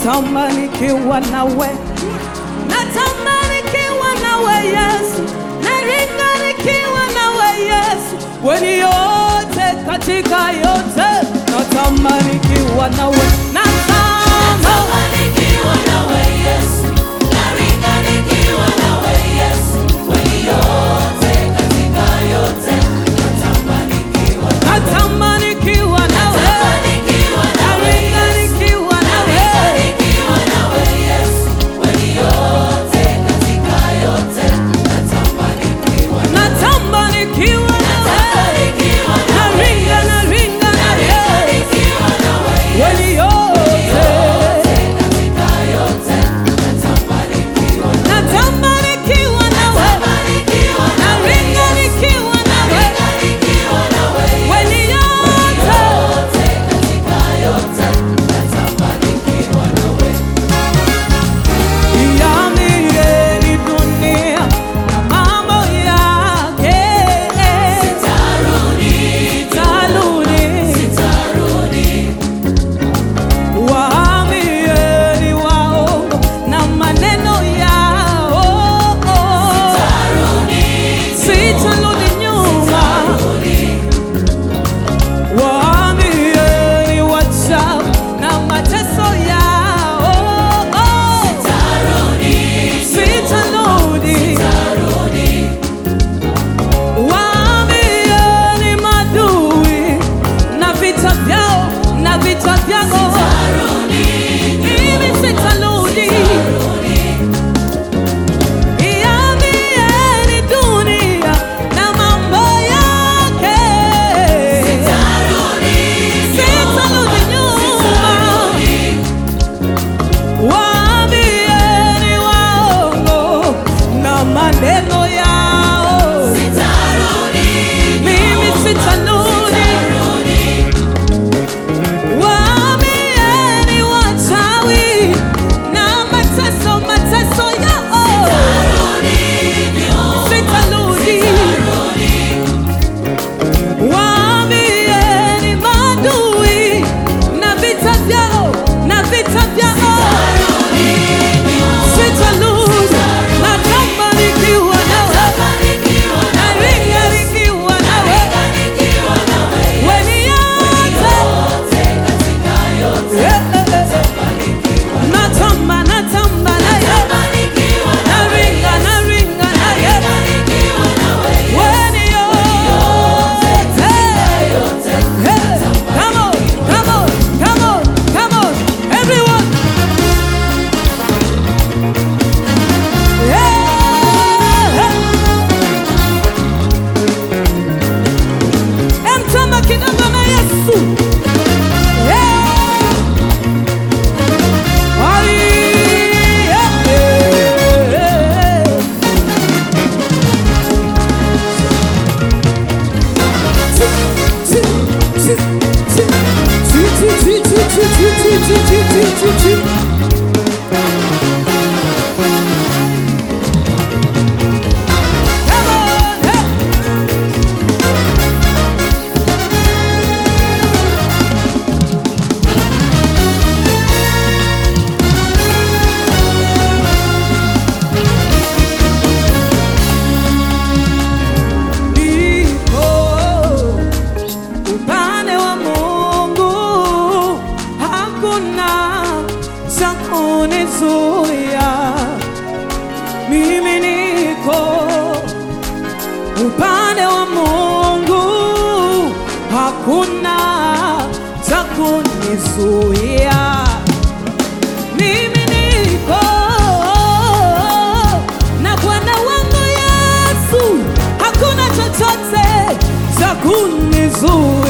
natamani kiwa nawe, natamani kiwa nawe Yesu, naringa nikiwa nawe Yesu, weni yote katika yote, natamani kiwa nawe, natamani Nikiwa nawe Yesu, naringa nikiwa nawe Yesu, kweli yote katika yote, natamani nikiwa natamani kiwa nawe, nikiwa nawe naringa nikiwa nawe. nikiwa nawe Yesu, kweli yote katika yote, natamani nikiwa Natamani kiwa nawe, nikiwa naringa naringa nawe, nikiwa nawe weni yote katika yote, natamani nikiwa natamani kiwa nawe, nikiwa naringa nikiwa nawe, nikiwa nawe weni yote yote katika yote, natamani nikiwa nawe Iambieni dunia na mambo yake, Tarudi, itarudi. tarudi, Waambieni waongo na maneno yao, sitarudi nyuma. Waambieni wachawi na mateso yao, sitarudi. Waambieni madui na vita vyao na vita vyao, mimi sitarudi. Iambieni dunia na mambo yake, sitarudi nyuma. Waambieni waongo na maneno yao, mimi sitarudi. Waambieni wachawi na mateso mateso yao, sitarudi. Waambieni maadui na vita vyao na vita vyao, sitarudi. Natamani nikiwa nawe, naringa nikiwa nawe, weni yote Natamba, natamba naye, naringa, naringa naye, weni yote. Hey, come on, come on, come on, come on, everyone. Yeah, hey. Emtamba kidogo na Yesu. Yeah. Ai, yeah, yeah. Come on, hey. Niko upande wa Mungu, hakuna cha kunizuia. Mimi niko upande wa Mungu, hakuna cha kunizuia. Mimi niko na Bwana wangu Yesu, hakuna chochote cha kunizuia.